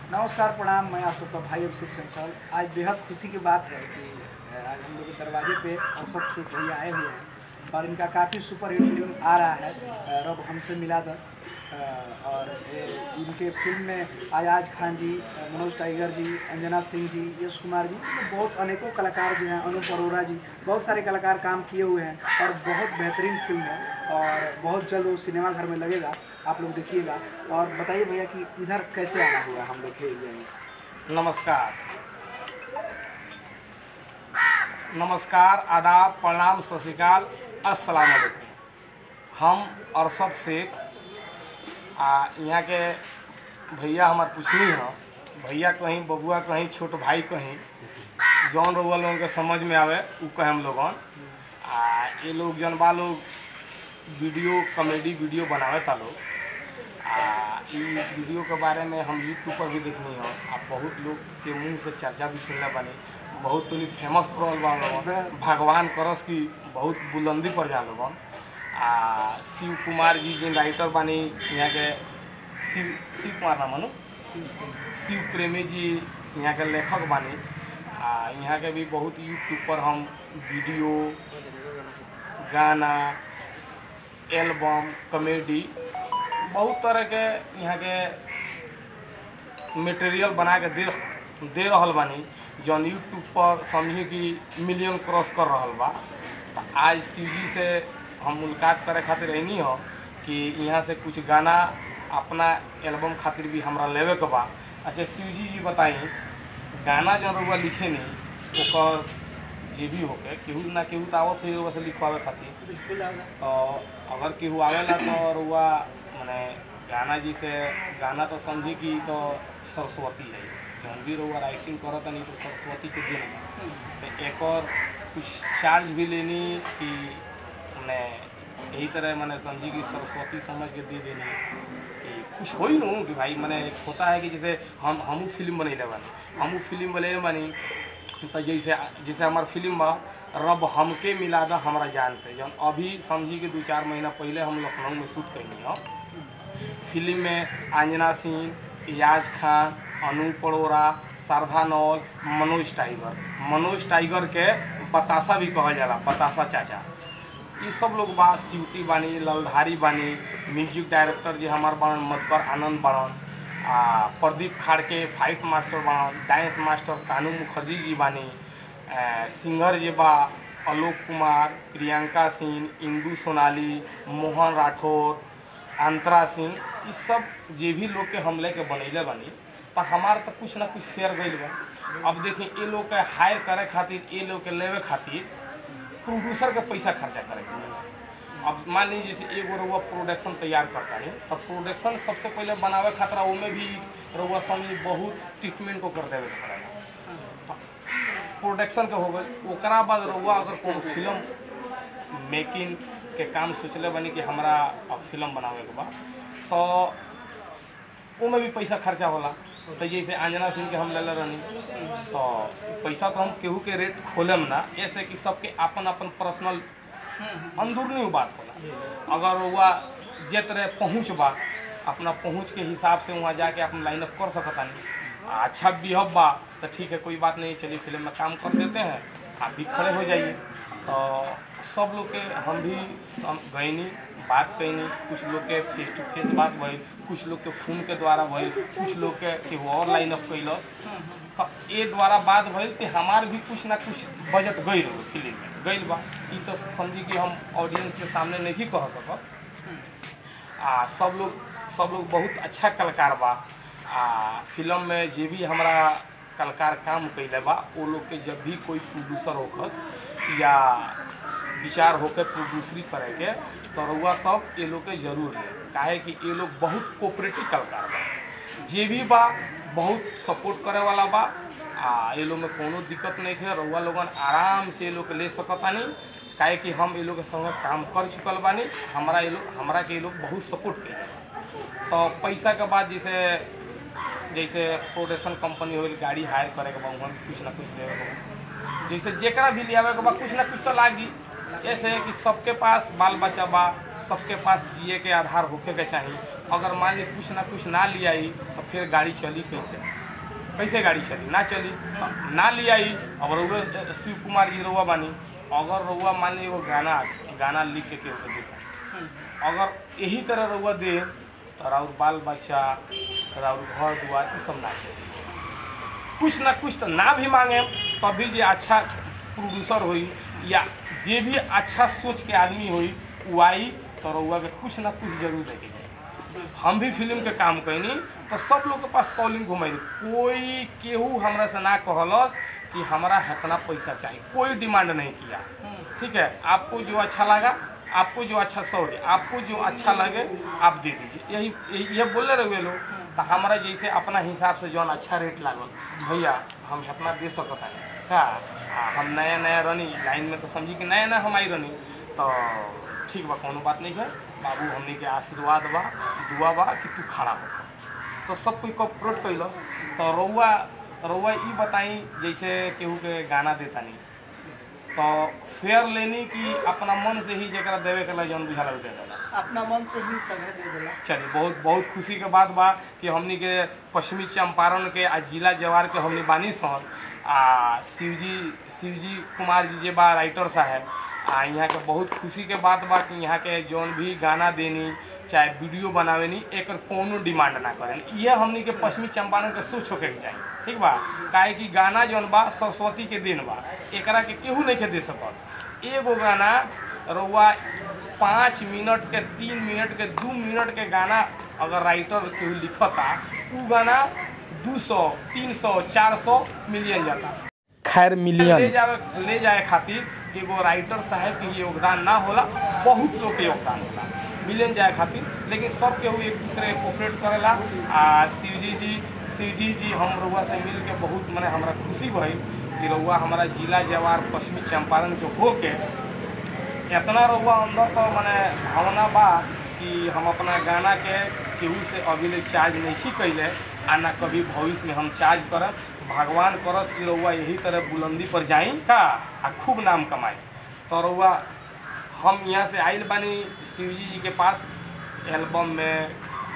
नमस्कार प्रणाम मैं आप सबका भाई अभिषेक चंचल आज बेहद खुशी की बात है कि अ, आज हम लोग के दरवाजे पे अरशद से भैया आए हुए हैं और इनका काफ़ी सुपर हिट फिल्म आ रहा है अ, रब हमसे मिला दर अ, और ए, इनके फिल्म में आयाज खान जी अ, मनोज टाइगर जी अंजना सिंह जी यश कुमार जी तो बहुत अनेकों कलाकार जो हैं अनूप अरोरा जी बहुत सारे कलाकार काम किए हुए हैं और बहुत बेहतरीन फिल्म है और बहुत जल्द वो सिनेमा घर में लगेगा आप लोग देखिएगा और बताइए भैया कि इधर कैसे आना हुआ हम लोग के एरिया में नमस्कार नमस्कार आदाब प्रणाम सत श्रीकाल अस्सलाम वालेकुम हम अरशद शेख आ यहाँ के भैया हमार पूछनी है भैया कहीं बबुआ कहीं छोट भाई कहीं जौन रउआ लोगन के समझ में आवे उ कहे हम लोगन आ ये लोग जौन बा लोग वीडियो कॉमेडी वीडियो बनावे ता लोग आ ई वीडियो के बारे में हम यूट्यूब पर भी देखनी हो आ बहुत लोग के मुंह से चर्चा भी सुनले बानी बहुत तनी फेमस रहल बा लोगन भगवान करस की बहुत बुलंदी पर जा लोगन आ शिव कुमार जी जिन राइटर बानी यहाँ के शिव शिव कुमार नाम है नु? शिव प्रेमी जी यहाँ के लेखक बानी आ यहाँ के भी बहुत यूट्यूब पर हम वीडियो गाना एल्बम कॉमेडी बहुत तरह के यहाँ के मटेरियल बना के दे दे रहल बानी जौन यूट्यूब पर समझी कि मिलियन क्रॉस कर रहल बा तो आज शिवजी से हम मुलाकात करे खातिर रहनी हो कि यहाँ से कुछ गाना अपना एल्बम खातिर भी हमरा लेवे के बा अच्छा शिवजी जी बताई गाना जौन रउआ लिखे नहीं ओकर जे भी होके केहू ना केहू तो आवत है रउआ से लिखवावे खातिर बिल्कुल आगा तो अगर केहू आवेला तो रुआ माने गाना जी से गाना तो समझी कि तो सरस्वती है जौन भी रुआ राइटिंग करत नहीं तो सरस्वती के दिन बा। तो एक और कुछ चार्ज भी लेनी कि मैंने यही तरह मैंने समझी कि सरस्वती समझ के दे देनी कि कुछ हो ही नू कि भाई मैंने एक होता है कि जैसे हम हमू फिल्म बनैले बानी हमू फिल्म बनैले बानी तो जैसे जैसे हमार फिल्म बा रब हमके मिला दा हमरा जान से जौन अभी समझी कि दू चार महीना पहले हम लखनऊ में शूट कैनी हो फिल्म में अंजना सिंह इयाज खान अनूप अरोरा शारदा नौल मनोज टाइगर मनोज टाइगर के बतासा भी कहल जाला बतासा चाचा ये सब लोग बा सिवटी बानी ललधारी बानी म्यूजिक डायरेक्टर जी हमार बाड़न मधुकर आनंद बाड़न आ प्रदीप खाड़के फाइट मास्टर बाड़न डांस मास्टर कानू मुखर्जी जी बानी आ, सिंगर जे बा आलोक कुमार प्रियंका सिंह इंदू सोनाली मोहन राठौर अंतरा सिंह ये सब जे भी लोग के हम लेके बनैले बानी पर हमार तो कुछ ना कुछ फेर गइल बा अब देखिए ये लोग के हायर करे खातिर ये लोग के लेवे खातिर प्रोड्यूसर के पैसा खर्चा करे के पड़ेला। अब मान लीजिए जैसे एगो रउआ प्रोडक्शन तैयार करता है तो प्रोडक्शन सबसे पहले बनावे खातिर ओमे भी रउआ समझी बहुत ट्रीटमेंट को कर देवे के पड़ेला प्रोडक्शन के हो गई ओकरा बाद रउआ अगर कोनो फिल्म मेकिंग के काम सोचले बनी कि हमरा अब फिल्म बनावे के बा तो ओमे भी पैसा खर्चा होला तो जैसे अंजना सिंह के हम लेले रहनी तो पैसा तो हम केहू के रेट खोलेम ना ऐसे कि सबके अपन अपन पर्सनल अंदरूनी बात होला अगर वह जे तरह पहुँच बा अपना पहुँच के हिसाब से वहाँ जाके अपन लाइन अप कर सकता नहीं अच्छा बिहब बा तो ठीक है कोई बात नहीं चलिए फिल्म में काम कर देते हैं आप भी खड़े हो जाइए तो सब लोग के हम भी हम गईनी बात कैनी कुछ लोग के फेस टू फेस बात भइल कुछ लोग के फोन के द्वारा भइल कुछ लोग के केहू और लाइन अप कैलक तो ये द्वारा बात भइल कि हमार भी कुछ ना कुछ बजट गई रहो फिल्म में गई बा ई तो समझी कि हम ऑडियंस के सामने नहीं कह सकब आ सब लोग सब लोग बहुत अच्छा कलाकार बा आ फिल्म में जे भी हमारा कलाकार काम कैले बा वो लोग के जब भी कोई प्रोड्यूसर होखस या विचार होके प्रोड्यूसरी करे के तो रउआ सब ये लोग के जरूर ले काहे कि ये लोग बहुत कोऑपरेटिव कलाकार बा जे भी बा बहुत सपोर्ट करे वाला बा आ ये लोग में कोनो दिक्कत नहीं है रउआ लोगन आराम से ये लोग के ले सकतानी काहे कि हम ये लोग के संगे काम कर चुकल बानी हमारा ये लोग हमरा के ये लोग बहुत सपोर्ट कैले तो पैसा के बाद जैसे जैसे प्रोडक्शन कंपनी हो गाड़ी हायर करे के बा वहाँ भी कुछ ना कुछ देवे के बा जैसे जेकरा भी लियावे के बा कुछ ना कुछ तो लागी ऐसे है कि सबके पास बाल बच्चा बा सबके पास जिए के आधार होके के चाहिए अगर मान ली कुछ ना कुछ ना लियाई तो फिर गाड़ी चली कैसे कैसे गाड़ी चली ना चली ना लिया ही अब रउआ शिव कुमार जी रउआ बानी अगर रउआ मान ली एगो गाना गाना लिख के केहू के देता अगर यही तरह रउआ दे तो राउर बाल बच्चा राउर घर दुआर ई सब ना चली कुछ ना कुछ तो ना भी मांगे तभी जे अच्छा प्रोड्यूसर होई या जे भी अच्छा सोच के आदमी होई उ आई तो रउआ के कुछ ना कुछ जरूर देके जाई हम भी फिल्म के काम कैनी तो सब लोग के पास कॉलिंग घुमैनी कोई केहू हमरा से ना कहलस कि हमरा इतना पैसा चाहिए कोई डिमांड नहीं किया ठीक है आपको जो अच्छा लगा आपको जो अच्छा सॉरी आपको जो अच्छा लगे आप दे दीजिए यही यही- ये बोले रहे लोग तो हमारा जैसे अपना हिसाब से जौन अच्छा रेट लागल भैया हम इतना दे सकता है का आ, हम नया नया रनी लाइन में तो समझी कि नया नया हम आई रनी तो ठीक बा कोनो बात नहीं है बाबू हमने के आशीर्वाद बा दुआ बा कि तू खड़ा हो तो सब कोई कॉपरेट कैलस तो रउआ रउआ ई बताई जैसे केहू के गाना देता नहीं तो फेयर लेनी कि अपना मन से ही जरा देवे के ला जौन बुझाला उ दे देला अपना मन से ही सभे दे देला चलिए बहुत बहुत खुशी के बात बा कि हमनी के पश्चिमी चंपारण के आ जिला जवार के हमनी बानी सन आ शिवजी शिवजी कुमार जी जे बा राइटर साहब आ यहाँ के बहुत खुशी के बात बा कि यहाँ के जौन भी गाना देनी चाहे वीडियो बनावेनी एकर कोनो डिमांड ना करें ये हमनी के पश्चिमी चंपारण के सोच होके के चाहिए ठीक बा काहे कि गाना जौन बा सरस्वती के दिन बा एकरा के केहू नहीं के दे सकत एगो गाना रउआ पाँच मिनट के तीन मिनट के दू मिनट के गाना अगर राइटर केहू लिखता उ गाना दू सौ तीन सौ चार सौ मिलियन जाता खैर मिलियन ले जाए ले जाए खातिर एगो राइटर साहब के योगदान ना होला बहुत लोग के योगदान होला मिलियन जाए खातिर लेकिन सब केहू एक दूसरे कोऑपरेट करेला आ शिवजी जी शिवजी जी हम रउआ से मिल के बहुत मने हमरा खुशी भई कि रउआ हमारा जिला जवार पश्चिमी चंपारण के होके इतना रउआ अंदर तो मने भावना बा कि हम अपना गाना के केहू से अभी ले चार्ज नहीं कैले आ ना कभी भविष्य में हम चार्ज करब भगवान करस कि रउआ यही तरह बुलंदी पर जाई का आ खूब नाम कमाई तो रउआ हम यहाँ से आइल बानी शिवजी जी के पास एल्बम में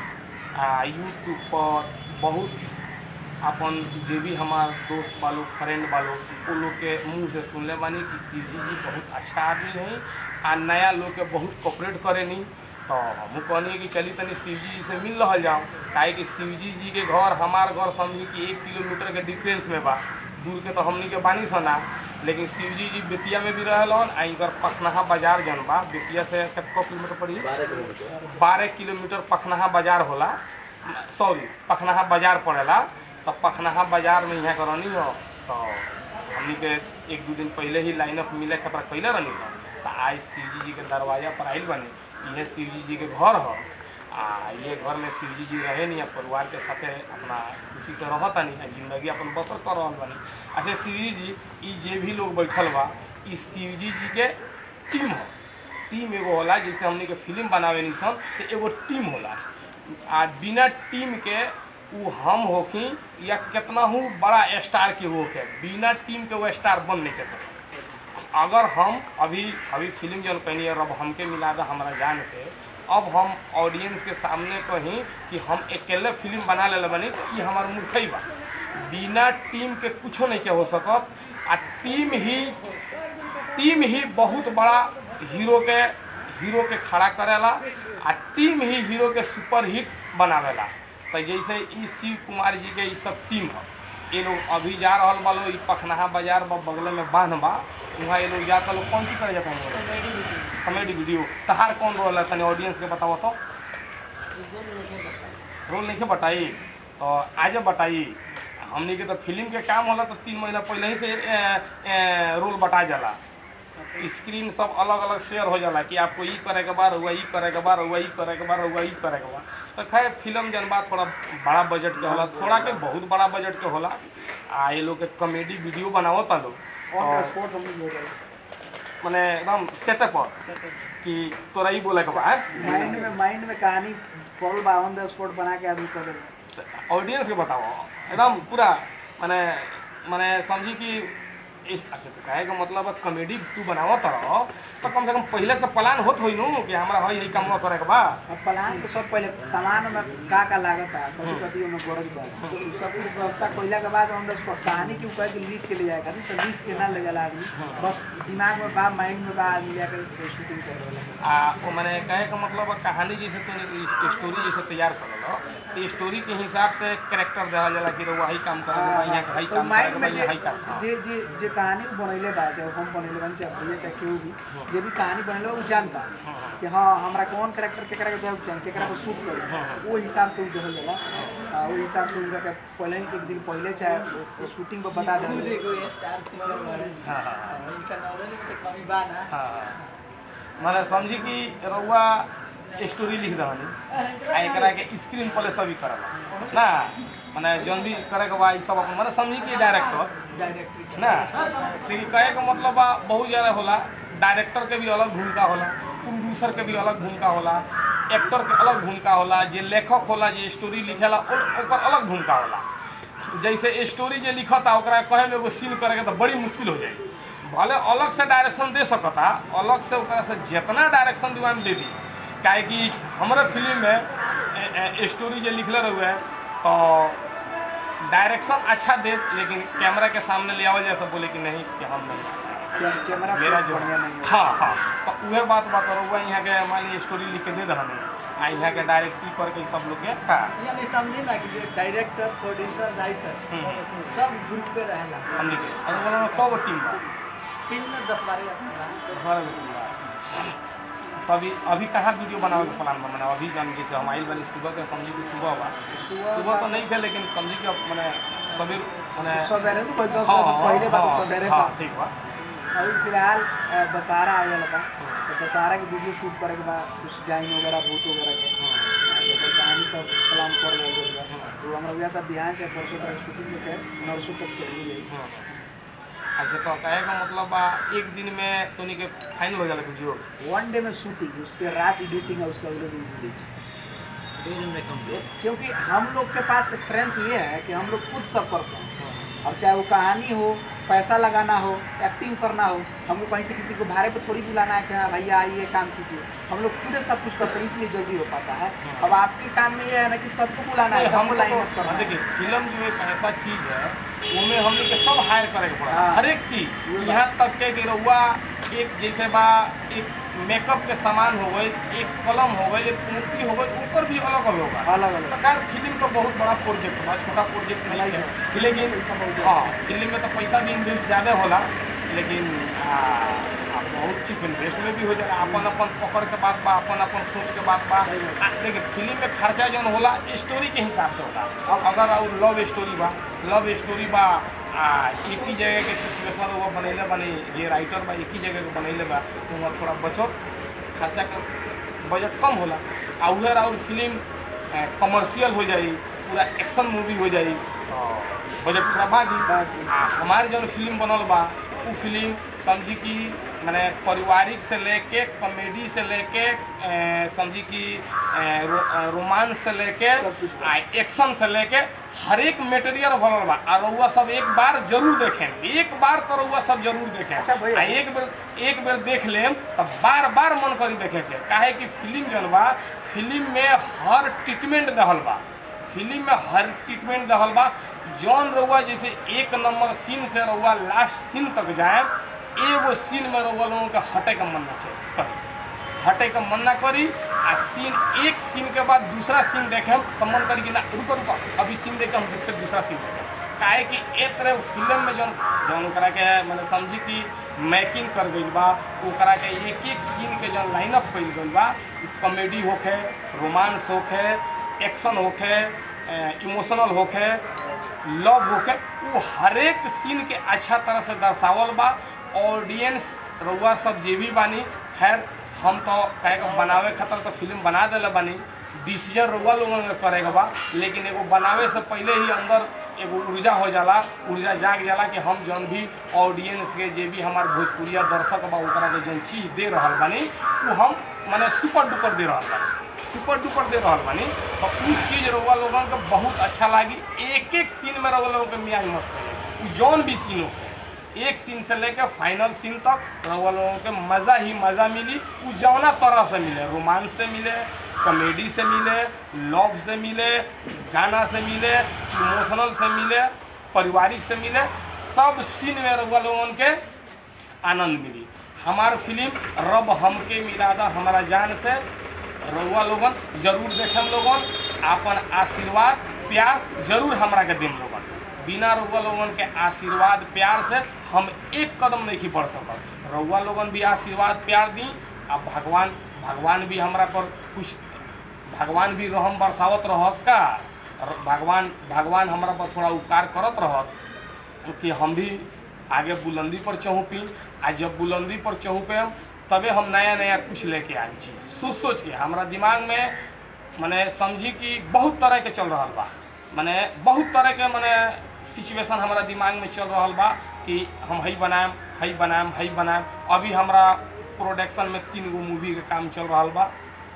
आ यूट्यूब पर बहुत अपन जे भी हमार दोस्त बालो फ्रेंड बालो वो लोग के मुंह से सुनले बानी कि शिवजी जी बहुत अच्छा आदमी हैं आ नया लोग के बहुत कोऑपरेट करेनी तो हम कहनी कि चली तनी शिवजी जी से मिल रहा जाओ काहे कि शिवजी जी के घर हमार घर समझी कि एक किलोमीटर के डिफरेंस में बा दूर के तो हमनी के बानी सना लेकिन शिवजी जी बेतिया में भी रहलन आ इनकर पखनहा बाजार जौन बा बेतिया से कितना किलोमीटर पड़ी बारह किलोमीटर पखनहा बाजार होला सॉरी पखनहा बाजार पड़ेला तो पखनहा बाजार में यहाँ करनी हो तो हमनी के एक दो दिन पहले ही लाइनअप मिले खतरा कैले रहनी हो तो आज शिवजी जी के दरवाजा पर आइल बनी यह शिवजी जी के घर हो आ ये घर में शिवजी जी रहे नहीं परिवार के साथे अपना खुशी से रहता नहीं आ जिंदगी अपन बसर कर रहा बनी अच्छा शिवजी जी ई जे भी लोग बैठल बा ई शिवजी जी के टीम हो टीम एगो होला जैसे हमनी के फिल्म बनावे नी सन तो एगो टीम होला आ बिना टीम के उ हम होखी या कितना हूँ बड़ा स्टार के वो के बिना टीम के वो स्टार बन नहीं कर सकता अगर हम अभी अभी फिल्म जौन कहनी है रब हमके मिला दा हमारा जान से अब हम ऑडियंस के सामने कहीं कि हम अकेले फिल्म बना ले बनी तो ये हमार मूर्खई बा बिना टीम के कुछो नहीं के हो सकत आ टीम ही टीम ही बहुत बड़ा हीरो के हीरो के खड़ा करेला आ टीम ही हीरो के सुपर हिट बनावेला तो जैसे ई शिव कुमार जी के ई सब टीम है ये लोग अभी जा रहा बा लोग ई पखनहा बाजार बा बगल में बांध बा वहाँ ये लोग जाता लोग कौन सी करे जाता है कॉमेडी वीडियो तहार कौन रोल है तनी ऑडियंस के बताओ तो रोल नहीं के बताई तो आज बताई हमनी के तो फिल्म के काम होला तो तीन महीना पहले ही से ए, ए, रोल बटा जाला स्क्रीन सब अलग अलग शेयर हो जाला कि आपको ई करे के बाद हुआ ई करे के बाद हुआ ई करे के बाद हुआ ई करे के बाद तो खैर फिल्म जन बा थोड़ा बड़ा बजट के होला थोड़ा के बहुत बड़ा बजट के होला आ ये लोग के कॉमेडी वीडियो बनावो ता लोग ऑन द और स्पॉट हम लोग ले माने एकदम सेटअप पर कि तोरा ही बोले के बा माइंड में माइंड में कहानी पल बा ऑन द स्पॉट बना के आदमी कर देला ऑडियंस के बताओ एकदम पूरा माने माने समझी कि इस- अच्छा तो कहे का मतलब है कॉमेडी तू बनावत रहो तो कम से कम पहले से प्लान होत होई नु कि हमरा हई यही काम करे के बा अब प्लान तो सब पहले सामान में का का लागत है कभी कभी ओमे गरज बा तो उ सब कुछ व्यवस्था कइला के बाद हम बस कहानी की उपाय के लिख के ले जाएगा तो लिख के ना ले जाला आदमी बस दिमाग में बा माइंड में बा आदमी जाकर शूटिंग कर वाला आ वो मैंने कहे का मतलब है कहानी जैसे तूने स्टोरी जैसे तैयार कर लो तो स्टोरी के हिसाब से कैरेक्टर देवल जाला कि वही काम करे के बा यहाँ के हई तो काम करे माइंड के में बा जे यहाँ हई काम हाँ। जे जे जे कहानी बनैले बा चाहे हम बनैले बानी चाहे भैया चाहे केहू भी जे भी कहानी बनैले बा, उ जानता कि हाँ हमरा कौन कैरेक्टर केकरा के देव चाहिए केकरा को शूट करी वो हिसाब से उ देहल जाला आ, वो हिसाब से उनका के पहले ही एक दिन पहले चाहे वो- वो शूटिंग पर बता देहल जाला। देखो ये स्टार सिंगर वाले हाँ हाँ हाँ। इनका नॉलेज के कमी बा ना हाँ मतलब समझी कि रउआ स्टोरी लिख दहनी आ एकरा के स्क्रीन प्ले सभी करला ना माने जौन भी करे के बा ई सब अपन माने समझी कि डायरेक्टर डायरेक्टरी ना लेकिन कहे के मतलब बा बहुत ज़्यादा होला डायरेक्टर के भी अलग भूमिका होला प्रोड्यूसर के भी अलग भूमिका होला एक्टर के अलग भूमिका होला जे लेखक होला जे स्टोरी लिखेला ओ- ओकर अलग भूमिका होला जैसे स्टोरी जे लिखता ओकरा कहे में एगो सीन करे के तो बड़ी मुश्किल हो जाई भले अलग से डायरेक्शन दे सकता अलग से ओकरा से जितना डायरेक्शन दिवा दे दी काहे कि हमारे फिल्म में ए- ए- स्टोरी जे लिखले रहुए तो डायरेक्शन अच्छा दे लेकिन कैमरा के सामने ले आवल जाए तो बोले कि नहीं कि हम नहीं कै- कैमरा मेरा फेस जो बढ़िया नहीं है हाँ हाँ तो उहे बात बात रहुआ यहाँ के मान ली स्टोरी लिख के दे दहनी आ यहाँ के डायरेक्टरी करके सब लोग के का यानी समझी ना कि डायरेक्टर प्रोड्यूसर राइटर सब ग्रुप पे रहेला हमने के अरे बोला ना कौ टीम बा टीम में दस बारह आदमी बा बारह गो टीम बा तो अभी अभी कहाँ वीडियो बनावे के प्लान बा मैंने अभी जान जैसे हम आइल बनी सुबह के समझी कि सुबह बा सुबह सुबह तो नहीं थे लेकिन समझी कि अब मैंने सवेर मैंने सवेरे तो कोई दस हाँ, बजे से पहले बात हाँ, सवेरे हाँ, बा ठीक बा अभी फिलहाल अ, दशहरा आ गया बा तो दशहरा के वीडियो शूट करे के बाद कुछ गाइन वगैरह भूत वगैरह के आ, तो कहानी सब प्लान कर रहे हैं तो हमरा हुआ था बिहान से परसों तक शूटिंग में के नरसों तक चली गई हाँ। अच्छा तो कहे का मतलब बा एक दिन में तोनी के फाइनल हो जाला वीडियो वन डे में शूटिंग उसके रात एडिटिंग है उसका अगले दिन रिलीज दो दिन में कंप्लीट क्योंकि हम लोग के पास स्ट्रेंथ ये है कि हम लोग खुद सब करते हैं अब चाहे वो कहानी हो पैसा लगाना हो एक्टिंग करना हो हमको कहीं से किसी को भाड़े पे थोड़ी बुलाना है कि हाँ भैया आइए काम कीजिए हम लोग खुद ही सब कुछ करते हैं इसलिए जल्दी हो पाता है अब आपके काम में ये है ना कि सबको बुलाना है नहीं, हम सबको लाइन अप तो करना है देखिए फिल्म जो एक ऐसा चीज है उसमें हम लोग के सब हायर करे के पड़ा हाँ। हर एक चीज यहाँ तक के कि रउआ एक जैसे बा एक मेकअप के सामान हो गई एक कलम हो गई एक मूर्ति हो गई ऊपर भी अलग अलग होगा अलग अलग सरकार फिल्म तो बहुत बड़ा प्रोजेक्ट बा छोटा प्रोजेक्ट नहीं है लेकिन पैसा बहुत ज्यादा हाँ फिल्म में तो पैसा भी इन्वेस्ट ज़्यादा होला लेकिन आ, आ, बहुत चीज इन्वेस्ट में भी हो जाला अपन अपन पकड़ के बात बा अपन अपन सोच के बात बा आ, देखिए फिल्म में खर्चा जौन होला स्टोरी के हिसाब से होला अगर और लव स्टोरी बा लव स्टोरी बा आ एक ही जगह के सिचुएशन वो बनैले बनी जे राइटर बा एक ही जगह के बनैले बा तो वहाँ थोड़ा बचत खर्चा के बजट कम होला आ उधर और फिल्म कमर्शियल हो जाई पूरा एक्शन मूवी हो जाई बजट थोड़ा भागी बाकी आ हमारे जौन फिल्म बनल बा उ फिल्म समझी कि मैंने पारिवारिक से लेके कॉमेडी से लेके ए, समझी कि ए, रो, ए, रोमांस से लेके सब कुछ आ एक्शन से लेके हर एक मटेरियल बनल बा और रउआ सब एक बार जरूर देखें एक बार तो रउआ सब जरूर देखें अच्छा भैया। आ एक बेर एक बेर देख लेम तो बार बार मन करी देखे के काहे कि फिल्म जौन बा फिल्म में हर ट्रीटमेंट दहल बा फिल्म में हर ट्रीटमेंट दहल बा जौन रउआ जैसे एक नंबर सीन से रउआ लास्ट सीन तक जाए एगो सीन में रउआ लोगों के हटे का मन ना चाहिए कभी हटे का मन ना करी आ सीन एक सीन के बाद दूसरा सीन देखे तो मन करी कि ना रुको रुको अभी सीन देखे हम फिर दूसरा सीन देखे काहे कि ए तरह फिल्म में जौन जौन ओकरा के मैंने समझी कि मैकिंग कर गई बा ओकरा के एक एक सीन के जौन लाइनअप कइल गइल बा कॉमेडी होखे रोमांस होखे एक्शन होखे इमोशनल होखे लव होके वो हरेक सीन के अच्छा तरह से दर्शावल बा ऑडियंस रउआ सब जे भी बानी खैर हम तो कहे के बनावे खातिर तो फिल्म बना देले बानी डिसीजन रउआ लोगन के करे के बा लेकिन एगो बनावे से पहले ही अंदर एगो ऊर्जा हो जाला ऊर्जा जाग जाला कि हम जौन भी ऑडियंस के जे भी हमार भोजपुरिया दर्शक बा ओकरा के जौन चीज़ दे रहल बानी वो हम माने सुपर डुपर दे रहल बानी सुपर डुपर दे रहल बानी तो उ चीज़ रउआ लोगन के बहुत अच्छा लागी एक एक सीन में रउआ लोगन के मियाज मस्त हो जाई उ जौन भी सीन हो एक सीन से लेकर फाइनल सीन तक रउआ लोगों के मज़ा ही मज़ा मिली उ जौना तरह से मिले रोमांस से मिले कॉमेडी से मिले लव से मिले गाना से मिले इमोशनल से मिले पारिवारिक से मिले सब सीन में रउआ लोगन के आनंद मिली हमार फिल्म रब हमके मिला दा हमारा जान से रउआ लोगन जरूर देखम लोगन आपन आशीर्वाद प्यार जरूर हमरा के देम लोगन बिना रउआ लोगन के आशीर्वाद प्यार से हम एक कदम नहीं बढ़ सकत रउआ लोगन भी आशीर्वाद प्यार दी आ भगवान भगवान भी हमरा पर कुछ भगवान भी रहम बरसावत रहस का र- भगवान भगवान हमरा पर थोड़ा उपकार करत रहस कि हम भी आगे बुलंदी पर चढ़ूपी आ जब बुलंदी पर चढ़ूपे हम तबे हम नया नया कुछ लेके आए छी सोच सोच के हमरा दिमाग में मने समझी कि बहुत तरह के चल रहा बा मने बहुत तरह के मने सिचुएशन हमारा दिमाग में चल रहा बा कि हम हई बनाएम हई बनाएम हई बनाएम अभी हमरा प्रोडक्शन में तीन गो मूवी के काम चल रहा बा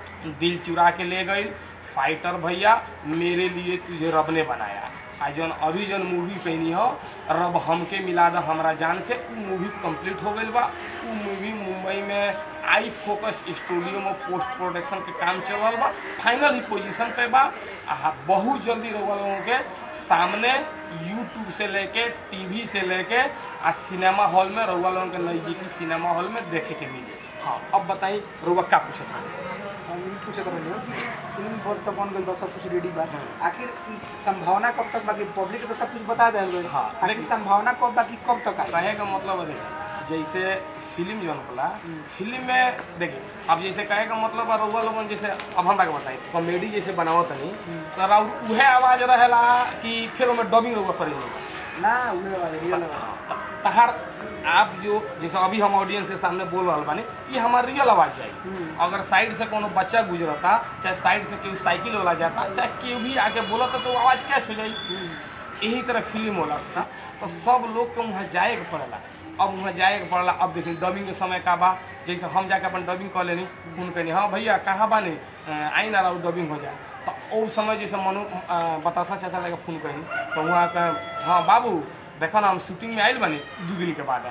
दिल चुरा के ले गई फाइटर भैया मेरे लिए तुझे रब ने बनाया आ जौन अभी जौन मूवी कहनी हो रब हमके मिला दा हमरा जान से उ मूवी कंप्लीट हो गई बा उ मूवी मुंबई में आई फोकस स्टूडियो में पोस्ट प्रोडक्शन के काम चल रहा बा फाइनल ही पोजीशन पे बा आ बहुत जल्दी रउआ लोगों के सामने यूट्यूब से लेके टीवी से लेके आ सिनेमा हॉल में रउआ लोगों के नज़दीकी सिनेमा हॉल में देखे के मिली हाँ अब बताई रउआ क्या पूछत हन? हम ई पूछत रहे फिल्म पर तो बन गई बा सब कुछ रेडी बा आखिर ई संभावना कब तक बाकी पब्लिक के तो सब कुछ बता देल गई हाँ, आखिर लेकिन- संभावना कब बाकी कब तक आई कहे का मतलब है जैसे फिल्म जौन होला फिल्म में देखिए अब जैसे कहे का मतलब है रउआ लोगन जैसे अब हमरा के बताई कॉमेडी जैसे बनावत तनी तो राउ उहे आवाज रहेला कि फिर ओमे डबिंग रउआ करेला ना उहे वाले रियल वाले तहार आप जो जैसे अभी हम ऑडियंस के सामने बोल रहा बानी ये हमार रियल आवाज जाए अगर साइड से कोनो बच्चा गुजरता चाहे साइड से कोई साइकिल वाला जाता चाहे केहू भी आके बोलता तो वो आवाज कैच हो जाई यही तरह फिल्म होला था तो सब लोग के वहाँ जाए के पड़ेला अब वहाँ जाए के पड़ेला अब देखिए डबिंग के समय का बा जैसे हम जाके अपन डबिंग कर लेनी फोन करनी हाँ भैया कहाँ बानी अ, आई ना रहो डबिंग हो जाए तो उस समय जैसे मनु अ, बतासा चाचा लगे फोन करी तो वहाँ कहे हाँ बाबू देखो ना हम शूटिंग में आयल बनी दो दिन के बाद है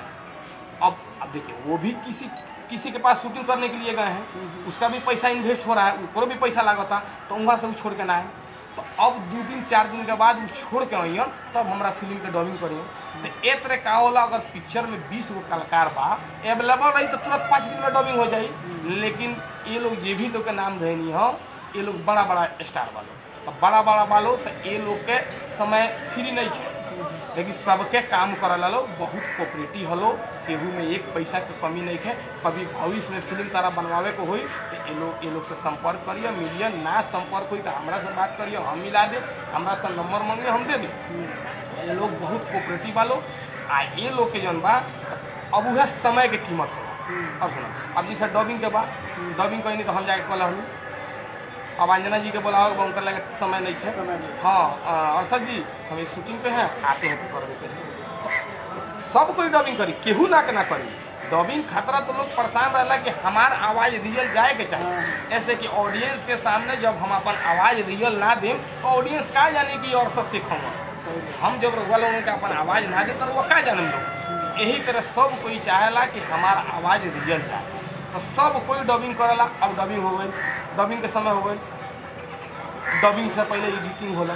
अब अब देखिए वो भी किसी किसी के पास शूटिंग करने के लिए गए हैं उसका भी पैसा इन्वेस्ट हो रहा है ऊपर भी पैसा लागता तो वहाँ से वो छोड़ के ना आए तो अब दो दिन चार दिन के बाद वो छोड़ के आइए तब हमरा फिल्म के डबिंग करिए तो ए तरह का होला अगर पिक्चर में बीस गो कलाकार बा अवेलेबल रही तो तुरंत पाँच दिन में डबिंग हो जाई लेकिन ये लोग जे भी लोग के नाम धैनी हो ये लोग बड़ा बड़ा स्टार वालो तो बड़ा बड़ा वालो तो ये लोग के समय फ्री नहीं है लेकिन सबके काम करल लो बहुत कोऑपरेटिव हलो केहू में एक पैसा के कमी नहीं है कभी भविष्य में फिल्म तारा बनवावे को होई तो ये लोग ये लोग से संपर्क करिए मिलिए ना संपर्क हुई तो हमरा से बात करिए हम मिला दे हमरा से नंबर मांगिए हम दे दे ये लोग बहुत कोऑपरेटिव वालो आ ये लोग के जौन बा अब वह समय के कीमत है अब सुनो अब जैसे डबिंग के बाद डबिंग कहीं तो हम जाके कल हूँ अब अंजना जी के बोलाओ उनका लगे समय नहीं है समय नहीं। हाँ अ, अरशद जी हम एक शूटिंग पे हैं आते हैं तो कर देते हैं तो सब कोई डबिंग करी केहू ना के ना करी डबिंग खतरा तो लोग परेशान रहला कि हमार आवाज़ रियल जाए के चाहिए ऐसे कि ऑडियंस के सामने जब हम अपन आवाज़ रियल ना दें तो ऑडियंस का जाने कि और सब सीखूंगा हम जब रघुआ लोगों के अपन आवाज़ ना दे तो वो का जाने लोग यही तरह सब कोई चाहेला कि हमार आवाज़ रियल जाए तो सब कोई डबिंग करेला अब डबिंग हो गई डबिंग के समय हो गई डबिंग से पहले एडिटिंग होला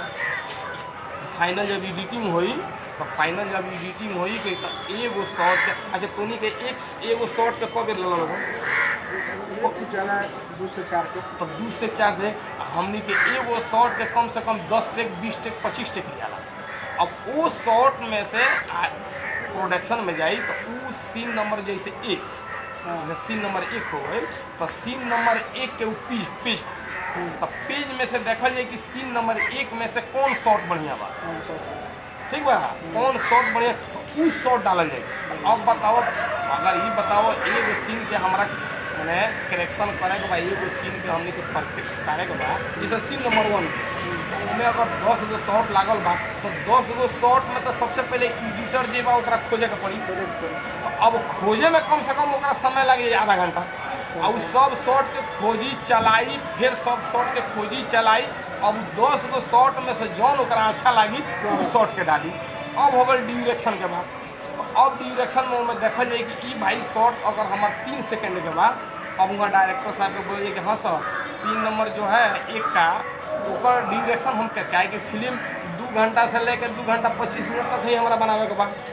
फाइनल जब एडिटिंग हुई तो फाइनल जब एडिटिंग हुई कि तो एगो शॉट के अच्छा तोनी के एक एगो शॉट के कब ले लगो वो कुछ ज़्यादा दो से चार को तो दू से चार से हमनी के एगो शॉट के कम से कम दस टेक बीस टेक पच्चीस टेक जाला अब वो शॉट में से प्रोडक्शन में जाई तो वो सीन नंबर जैसे एक जैसे सीन नंबर एक हो गई तो सीन नंबर एक के ऊ पेज पेज तो पेज में से देखल जाए कि सीन नंबर एक में से कौन शॉट बढ़िया बा ठीक बा कौन शॉट बढ़िया तो उस शॉट डालल जाए अब बताओ अगर ये बताओ एगो सीन के हमरा मैंने करेक्शन करे के बा एगो सीन के हमने के परफेक्ट करे के बा जैसे सीन नंबर वन उसमें अगर दस गो शॉट लागल बा तो दस गो शॉट में तो सबसे पहले एडिटर जे बा ओकरा खोजे के पड़ी तो अब खोजे में कम से कम ओकरा समय लगे आधा घंटा और उ सब शॉट के खोजी चलाई फिर सब शॉट के खोजी चलाई अब दस गो शॉट में से जौन ओकरा अच्छा लागी उस शॉट के डाली अब हो गल डिरेक्शन के बाद तो अब डिरेक्शन में ओमे देखल जाए कि ई भाई शॉट अगर हमार तीन सेकंड के बाद अब वहाँ डायरेक्टर साहब के बोलिए कि हाँ सर सीन नंबर जो है एक का ओकर डिरेक्शन हम क्या है कि फिल्म दू घंटा से लेकर दू घंटा पच्चीस मिनट तक ही हमारा बनावे के बाद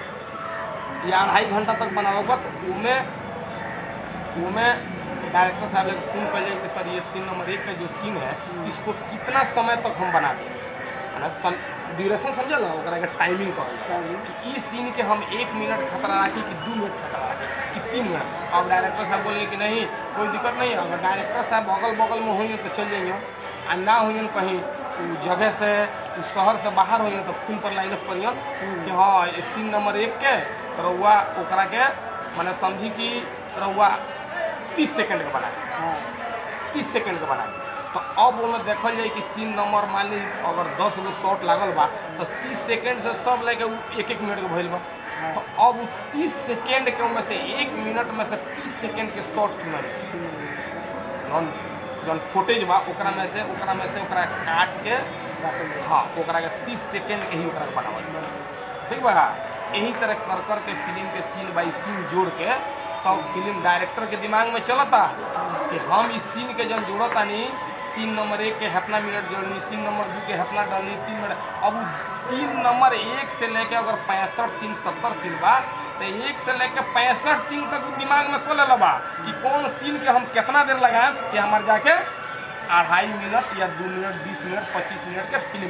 या अढ़ाई घंटा तक बनावे के बाद तो उमे उमे डायरेक्टर साहब ने फोन कर कि सर ये सीन नंबर एक का जो सीन है इसको कितना समय तक हम बना दें है ना सम डिरेक्शन समझल ना ओकरा के टाइमिंग कहल कि ई सीन के हम एक मिनट खतरा राखी कि दू मिनट खतरा राखी कि तीन मिनट अब डायरेक्टर साहब बोले कि नहीं कोई दिक्कत नहीं है अगर डायरेक्टर साहब अगल बगल में होइए तो चल जाइए आ ना होइए कहीं उ जगह से उ शहर से बाहर होइए तो फोन पर लाइन पड़िए कि हाँ ये सीन नंबर एक के रउआ ओकरा के मैंने समझी कि रउआ तीस सेकंड के बना तीस सेकंड के बना तो अब ओमे देखल जाए कि सीन नंबर मान ली अगर दस गो शॉट लागल बा तो तीस सेकंड से सब लेके उ एक एक मिनट के भइल बा तो अब उ तीस सेकंड के में से एक मिनट में से तीस सेकंड के शॉट चुनल जौन जौन फुटेज बा ओकरा में से ओकरा में से ओकरा काट के हाँ ओकरा के तीस सेकंड के ही ओकरा के बनावल बा। ठीक बा यही तरह कर कर के फिल्म के सीन बाई सीन जोड़ के तब फिल्म डायरेक्टर के दिमाग में चलता कि हम इस सीन के जब जोड़ता नहीं सीन नंबर एक के हतना मिनट जोड़नी सीन नंबर दू के हतना डालनी तीन मिनट अब उ सीन नंबर एक से लेके अगर पैंसठ सीन सत्तर सीन बा तो एक से लेके पैंसठ सीन तक उ दिमाग में खोले बा कि कौन सीन के हम कितना देर लगाएं कि हमारे जाके अढ़ाई मिनट या दो मिनट बीस मिनट पच्चीस मिनट के फिल्म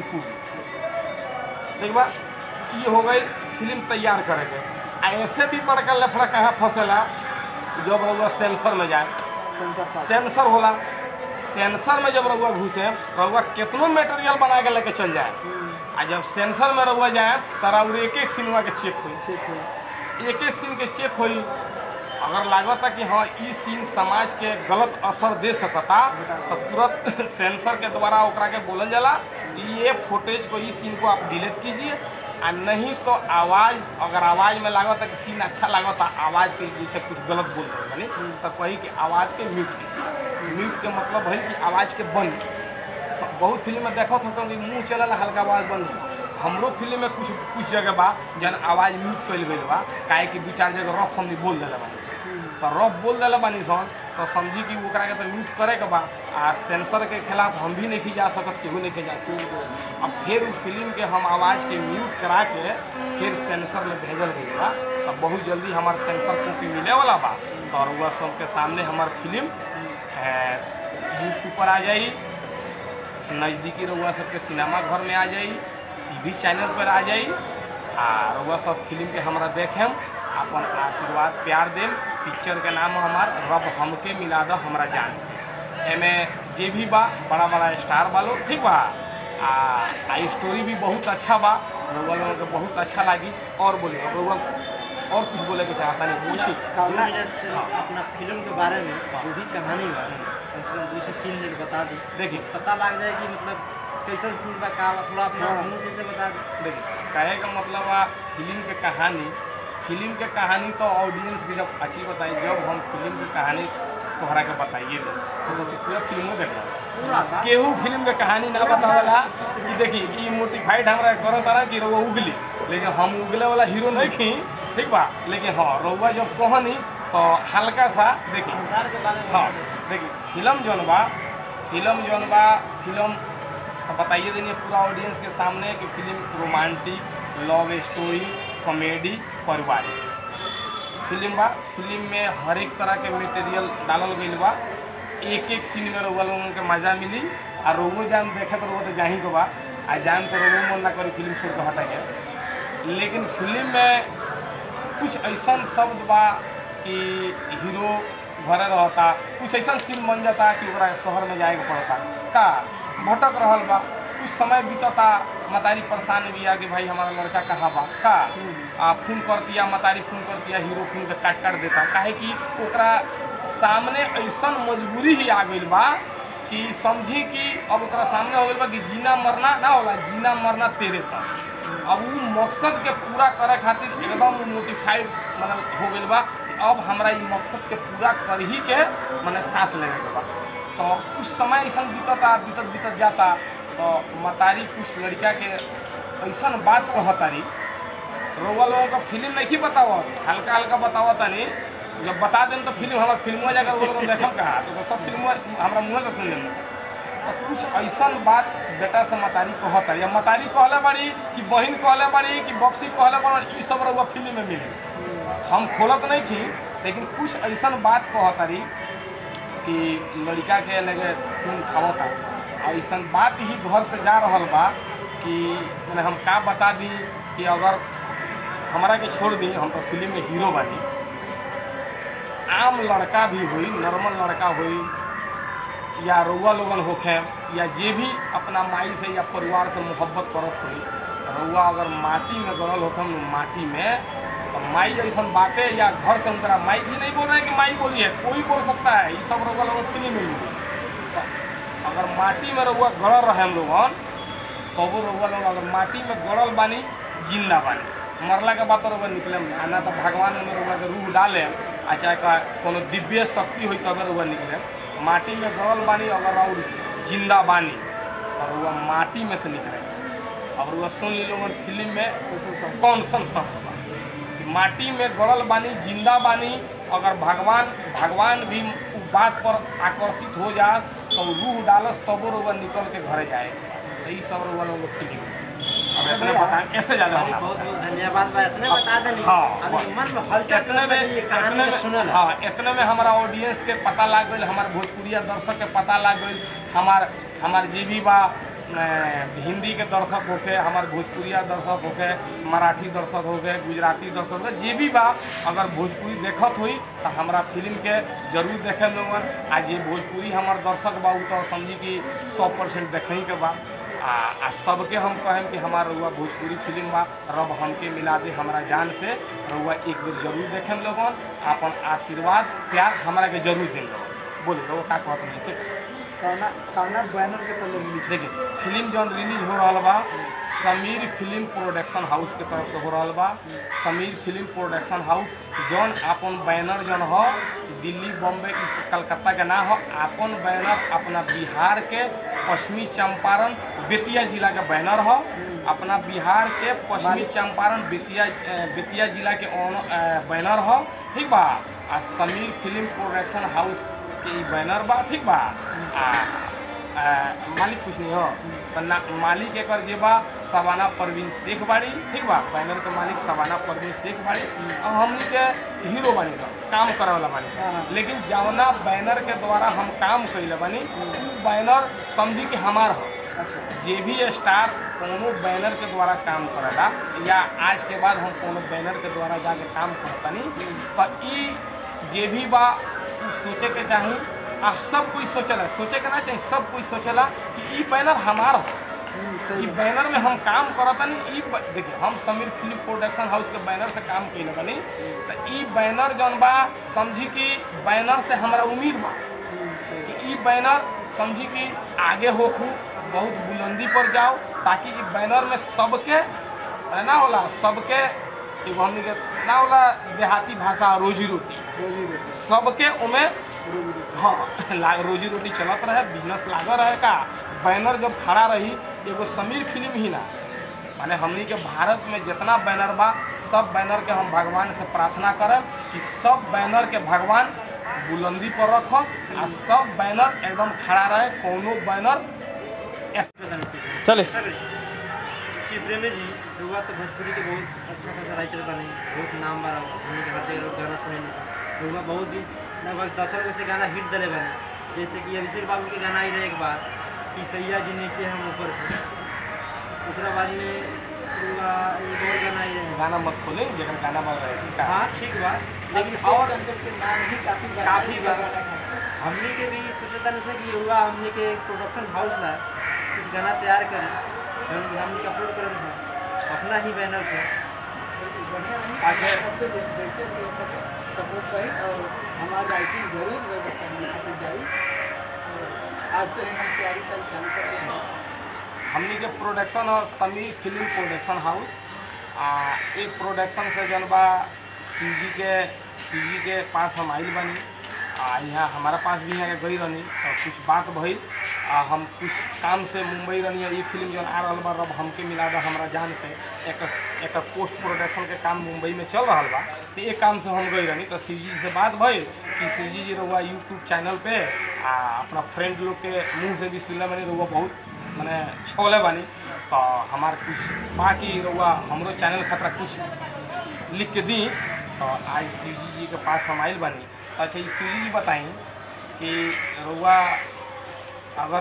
कूद ठीक बा ये हो गई फिल्म तैयार करे के आ ऐसे भी बड़का लफड़ा कहाँ फंसेला जब रउआ सेंसर में जाए सेंसर पास सेंसर होला सेंसर में जब रउआ घुसे रउआ कितनो मटेरियल बना के लेके चल जाए आ जब सेंसर में रउआ जाए तो रउआ एक एक सिनेमा के चेक हुई ठीक है एक एक सीन के चेक होई अगर लागता कि हाँ ई सीन समाज के गलत असर दे सकता तो तुरंत सेंसर के द्वारा ओकरा के बोलल जाला कि ये फुटेज को ई सीन को आप डिलीट कीजिए आ नहीं तो आवाज़ अगर आवाज़ में लागता कि सीन अच्छा लागता आवाज़ के जैसे कुछ गलत बोल रहे बनी तो कही कि आवाज़ के म्यूट कीजिए म्यूट के मतलब है कि आवाज़ के बंद कीजिए। तो बहुत फिल्म में देखत होता कि मुंह चलल हल्का आवाज़ बंद हो। हमरो फिल्म में कुछ कुछ जगह बा जन आवाज़ म्यूट कइल गइल बा काहे कि दू चार जगह रफ हमनी बोल देले बानी तो रफ बोल देले बानी सन तो समझी कि ओकरा के तो म्यूट करे के बा आ सेंसर के खिलाफ हम भी नहीं जा सकत केहू नहीं जा सकत अब फिर उ फिल्म के हम आवाज़ के म्यूट करा के फिर सेंसर में भेजल गई बा तब बहुत जल्दी हमार सेंसर कॉपी मिले वाला बा और वह सबके सामने हमार फिल्म यूट्यूब पर आ जाई नज़दीकी रउआ सबके सिनेमा घर में आ जाई टीवी चैनल पर आ जाई आ रउआ सब फिल्म के हमरा देखेम अपन आशीर्वाद प्यार देम पिक्चर के नाम हमार रब हमके मिला दो हमरा जान से एमे जे भी बा बड़ा बड़ा स्टार बा लोग ठीक बा आ, आ स्टोरी भी बहुत अच्छा बा रउआ लोगों के बहुत अच्छा लागी और बोलिए रउआ और कुछ बोले के चाहता नहीं पूछी दो मिनट अपना फिल्म के बारे में जो भी कहानी बा कम से कम दो से तीन मिनट बता दी देखिए पता लग जाए कि मतलब कैसन सीन बा का बा थोड़ा अपना हाँ। मुंह से से बता दी देखिए कहे का मतलब आ फिल्म के कहानी फिल्म के कहानी तो ऑडियंस की जब अच्छी बताई जब हम फिल्म की कहानी तोहरा के बताइए दे तो पूरा फिल्मो देख रहा पूरा सा केहू फिल्म के कहानी ना बतावेला कि देखी ई मोटिफाइड हमरा करो तारा कि रउआ उगली लेकिन हम उगले वाला हीरो नहीं खी ठीक बा लेकिन हाँ रउआ जब कहनी तो हल्का सा देखी संसार के बारे में हाँ देखिए फिल्म जौन बा फिल्म जौन बा फिल्म तो बताइए देंगे पूरा ऑडियंस के सामने कि film romantic love story comedy पारिवारिक फिल्म बा फिल्म में हर एक तरह के मटेरियल डालल गईल बा एक एक सीन में रउआ लोगन के मजा मिली आ रोगो जान देखे तो रउआ तो जाही को बा आ जान तो रोगो मन ना करी फिल्म छोड़ के हटा के लेकिन फिल्म में कुछ ऐसा शब्द बा कि हीरो घरे रहता कुछ ऐसा सीन बन जाता कि ओकरा शहर में जाए के पड़ता का भटक रहल बा कुछ समय बीतता मतारी परेशान बिया कि भाई हमारा लड़का कहाँ बा का आ फोन कर दिया मतारी फोन कर दिया हीरो फोन के काट काट देता काहे कि ओकरा सामने ऐसा मजबूरी ही आ गइल बा कि समझी कि अब ओकरा सामने हो गइल बा कि जीना मरना ना होला जीना मरना तेरे साथ अब उ मकसद के पूरा करे खातिर एकदम मोटिफाइड मतलब हो गइल बा कि अब हमरा ई मकसद के पूरा कर ही के मने सांस लेवे के बा तो कुछ समय ऐसा बीतता बीतत बीतत जाता तो मतारी कुछ लड़का के ऐसा बात कहतारी रउआ लोगों का फिल्म नहीं बताओ हल्का हल्का बताओ तनी जब बता दें तो फिल्म हमारा फिल्मों जाकर वो लोग देखम कहा तो सब फिल्मों हमारा मुँह से सुन लेना तो कुछ ऐसा बात बेटा से मतारी कहता या मतारी कहले बड़ी कि बहन कहले बड़ी कि बक्सी कहले बड़ी ई सब रउआ फिल्म में मिली हम खोलत नहीं थी लेकिन कुछ ऐसा बात कहतारी कि लड़का के लगे खून खावता और ऐसा बात ही घर से जा रहा बा कि मैंने हम का बता दी कि अगर हमारा के छोड़ दी हम तो फिल्म में हीरो बानी आम लड़का भी हुई नॉर्मल लड़का हुई या रउआ लोगन होखे या जे भी अपना माई से या परिवार से मोहब्बत करत हुई रउआ अगर माटी में गड़ल होखम माटी में तो माई ऐसा बातें या घर से उनका माई ये नहीं बोल रहे हैं कि माई बोली है कोई बोल सकता है ये सब रउआ लोगन फिल्म में मिली तो अगर माटी में रउआ गड़ल रहे हम लोगन तो वो रउआ लोग अगर माटी में गड़ल बानी जिंदा बानी मरला के बाद तो रउआ निकले आ ना तो भगवान में रउआ के रूह डाले आ चाहे का कोनो दिव्य शक्ति हुई तब रउआ निकले माटी में गड़ल बानी अगर और जिंदा बानी और रउआ माटी में से निकले अब रउआ सुन ली लोगन फिल्म में कौन सन शब्द बा कि माटी में गड़ल बानी जिंदा बानी अगर भगवान भगवान भी उ बात पर आकर्षित हो जास तो रूह डालस तबो रउआ निकल के घरे जाए तो ई सब रउआ लोग फिल्म अब इतने बताएं ऐसे ज़्यादा बहुत हम बहुत धन्यवाद बा इतने बता देनी हाँ, अभी मन में हलचल इतने में करता ये कहानी इतने के में सुनल हाँ इतने में हमारा ऑडियंस के पता लाग गई हमारे भोजपुरिया दर्शक के पता लाग गई हमार हमार जे भी बा अ, हिंदी के दर्शक होके हमार भोजपुरिया दर्शक होके मराठी दर्शक होके गुजराती दर्शक होके जे भी बा अगर भोजपुरी देखत हुई तो हमारा फिल्म के जरूर देखे लोगन आ जे भोजपुरी हमार दर्शक बा उ तो समझी कि सौ परसेंट देखे के बा आ, आ सबके हम कहें कि हमारा रउआ भोजपुरी फिल्म बा रब हमके मिला दे हमारा जान से रउआ एक बेर जरूर देखें लोगन अपन आशीर्वाद प्यार हमारा के जरूर दें लोगन बोले रउआ का कहत नहीं ठीक कौना कौना बैनर के तो लोग लिखे देखिए फिल्म जौन रिलीज हो रहा बा समीर फिल्म प्रोडक्शन हाउस के तरफ से हो रहा बा समीर फिल्म प्रोडक्शन हाउस जौन अपन बैनर जौन हो दिल्ली बॉम्बे इस कलकत्ता के ना हो अपन बैनर अपना बिहार के पश्चिमी चंपारण बेतिया जिला के बैनर हो अपना बिहार के पश्चिमी चंपारण बेतिया अ, बेतिया जिला के ओन- अ, बैनर हो ठीक बा आ समीर फिल्म प्रोडक्शन हाउस के ई बैनर बा ठीक बा आ आ, मालिक कुछ नहीं हो तो ना मालिक एक जे बा सवाना परवीन शेख बाड़ी ठीक बा बैनर के मालिक सवाना परवीन शेख बाड़ी और हमनी के हीरो बानी सब काम करे वाला बानी हाँ। लेकिन जवना बैनर के द्वारा हम काम कैले बानी उ बैनर समझी कि हमार हो अच्छा जे भी स्टार कोनो बैनर के द्वारा काम करेला या आज के बाद हम कोनो बैनर के द्वारा जाके काम करतनी तो ई जे भी बा उ सोचे के चाही आ सब कोई सोचला सोचे के ना चाही सब कोई सोचला कि ई बैनर हमार हो हम्म, ई सही बैनर में हम काम करतनी ई ब- देखिए हम समीर फिल्म प्रोडक्शन हाउस के बैनर से काम कैले बनी तो ई बैनर जौन बा समझी कि बैनर से हमरा उम्मीद बा हम्म, सही कि ई बैनर समझी कि आगे होखू बहुत बुलंदी पर जाओ ताकि ई बैनर में सबके अरे ना होला सबके एगो हमनी के ना होला देहाती भाषा रोजी रोटी रोजी रोटी सबके उमे रोजी रोटी हाँ ला रोजी रोटी चलत रहे बिजनेस लागल रहे का बैनर जब खड़ा रही एगो समीर फिल्म ही ना माने हमनी के भारत में जितना बैनर बा सब बैनर के हम भगवान से प्रार्थना करब कि सब बैनर के भगवान बुलंदी पर रखब आ सब बैनर एकदम खड़ा रहे कोनो बैनर चले श्री प्रेमी जी रुआ तो भोजपुरी के बहुत अच्छा खासा राइटर बने बहुत नाम बा हमने के हर जगह गाना सुने रुआ बहुत दिन लगभग दस गो से गाना हिट दिले बने जैसे कि अभिषेक बाबू के गाना आई रहे एक बार कि सैया जी नीचे हम ऊपर से ओकरा बाद में रुआ एक और गाना आई रहे गाना मत खोले जगह गाना बज रहे थे का हाँ ठीक बा लेकिन अभिषेक और चंचल के नाम ही काफी बड़ा काफी है। बड़ा हमने के भी सोचता नहीं से कि हुआ हमने के प्रोडक्शन हाउस ला कुछ गाना तैयार करी जौन कि हमने के अपलोड करम था अपना ही बैनर से बढ़िया नहीं आगे- सबसे जै- जैसे भी हो सके सपोर्ट करें और हमारी राइटिंग जरूर लिखी जाए और आज से हम तैयारी कल चालू कर देंगे हमनी के प्रोडक्शन और समीर फिल्म प्रोडक्शन हाउस आ एक प्रोडक्शन से जन बा सीजी के सीजी के पास हम आइल बनी आ यहाँ हमारा पास भी यहाँ के गई रहनी और कुछ बात भइल आ हम कुछ काम से मुंबई रहनी ये फिल्म जो आ रहा बा रब हमके मिला दा हमरा जान से एक एक पोस्ट प्रोडक्शन के काम मुंबई में चल रहा बा तो एक काम से हम गई रहनी तो शिव जी से बात भइल कि शिव जी जी रहुआ यूट्यूब चैनल पे आ अपना फ्रेंड लोग के मुंह से भी सुनले बनी रहुआ बहुत मैंने छोले बानी तो हमार कुछ बाकी रहुआ हमरो चैनल खतरा कुछ लिख के दी तो आज शिव जी जी के पास हम आइल बानी तो अच्छा ये शिव जी बताई कि रहुआ अगर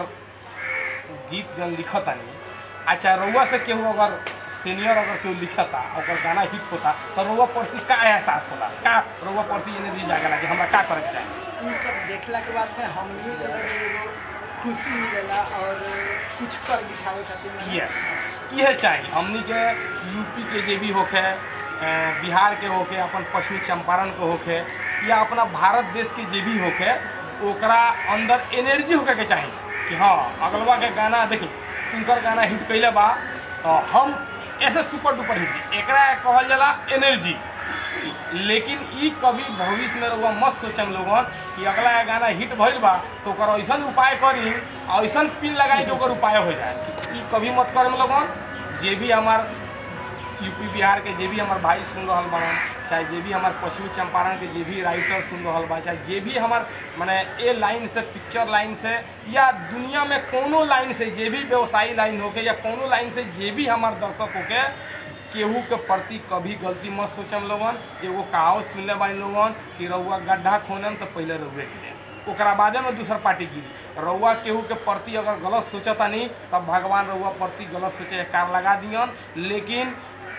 गीत जन लिखता नहीं अच्छा रउआ से केहू अगर सीनियर अगर केहू लिखता और गाना हिट होता तो रउआ प्रति का एहसास होला का रउआ प्रति एनर्जी जागेला कि हमरा का करे के चाही उ सब देखला के बाद में हमनी के लगे एगो खुशी मिलेला और कुछ कर दिखावे खातिर ना- ये इहे चाहिए हमनी के यूपी के जे भी होखे अ, बिहार के होखे अपन पश्चिमी चंपारण के होखे या अपना भारत देश के जे भी होखे ओकरा अंदर एनर्जी होके के चाहिए कि हाँ अगलवा के गाना देखी उनकर गाना हिट कैले बा तो हम ऐसे सुपर डुपर हिट एकरा कहल जाला एनर्जी लेकिन ई कभी भविष्य में रउआ मत सोचम लोगन कि अगला ये गाना हिट भइल बा तो ओकर ऐसन उपाय करी आ ऐसन पिन लगाई कि ओकर उपाय हो जाए ई कभी मत करम लोगन जे भी हमार यूपी बिहार के जे भी हमार भाई सुन रहल बाड़न चाहे जे भी हमार पश्चिमी चंपारण के जे भी राइटर सुन रहल बा चाहे जे भी हमार माने ए लाइन से पिक्चर लाइन से या दुनिया में कोनो लाइन से जे भी व्यवसायी लाइन होके या कोनो लाइन से जे भी हमार दर्शक होके केहू के प्रति कभी गलती मत सोचम लोगन एगो कहावत सुनले बानी लोगन कि रउआ गड्ढा खोनम तो पहले रउए गिरे ओकरा बादे में दूसर पार्टी गिरी रउआ केहू के प्रति अगर गलत सोचता नहीं तब भगवान रउआ प्रति गलत सोचे के कार लगा दियन लेकिन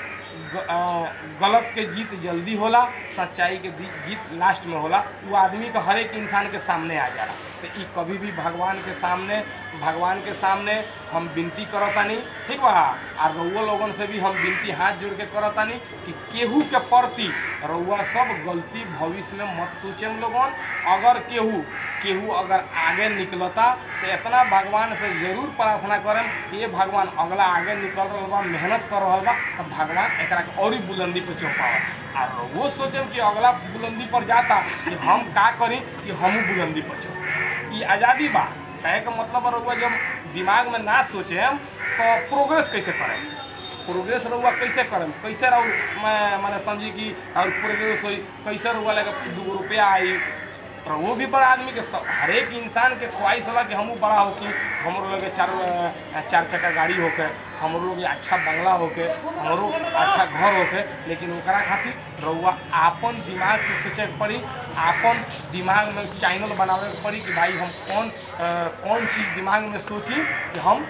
ग- अ, गलत के जीत जल्दी होला सच्चाई के दी- जीत लास्ट में होला वो आदमी का हर एक इंसान के सामने आ जाला तो ई कभी भी भगवान के सामने भगवान के सामने हम विनती करतानी ठीक बा आ रउआ लोगन से भी हम विनती हाथ जोड़ के करतानी कि केहू के प्रति रउआ सब गलती भविष्य में मत सोचेम लोगन अगर केहू केहू अगर आगे निकलता तो इतना भगवान से जरूर प्रार्थना करें कि ये भगवान अगला आगे निकल रहा बा मेहनत कर रहा बा तो भगवान एकरा के और ही बुलंदी पर चौंकावा और वो सोचेम कि अगला बुलंदी पर जाता कि हम का करी कि हमहू बुलंदी पर चौंक ई आज़ादी बा कहे का मतलब रहुआ जब दिमाग में ना सोचेम तो प्रोग्रेस कैसे करें प्रोग्रेस रहुआ कैसे करम कैसे रहू मैं मैंने समझी कि और प्रोग्रेस होई कैसे रहुआ लगे दू रुपया आई और वो भी बड़ा आदमी के सब हर एक इंसान के ख्वाहिश होला कि हमहू बड़ा होके हमरो लगे चार अ, चार चक्का गाड़ी होके हमरो लोग अच्छा बंगला होके हमरो अच्छा घर होके लेकिन ओकरा खातिर रउआ आपन दिमाग से सोचे के पड़ी आपन दिमाग में चैनल बनावे के पड़ी कि भाई हम कौन अ, कौन चीज़ दिमाग में सोची कि हम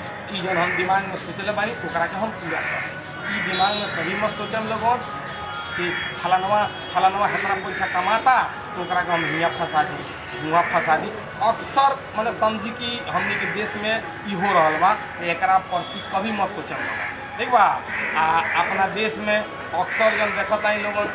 ई जन हम दिमाग में सोचले बानी ओकरा के हम पूरा करें ई दिमाग में कभी मत सोचम लोगन कि फलानवा फलानवा इतना पैसा कमाता तो ओकरा के हम हियाँ फंसा दी हुआँ फंसा दी अक्सर मैंने समझी कि हमने के देश में ई हो रहल बा एकरा प्रति कभी मत सोचम लोगन ठीक बा आ अपना देश में अक्सर जब देखता इन लोगन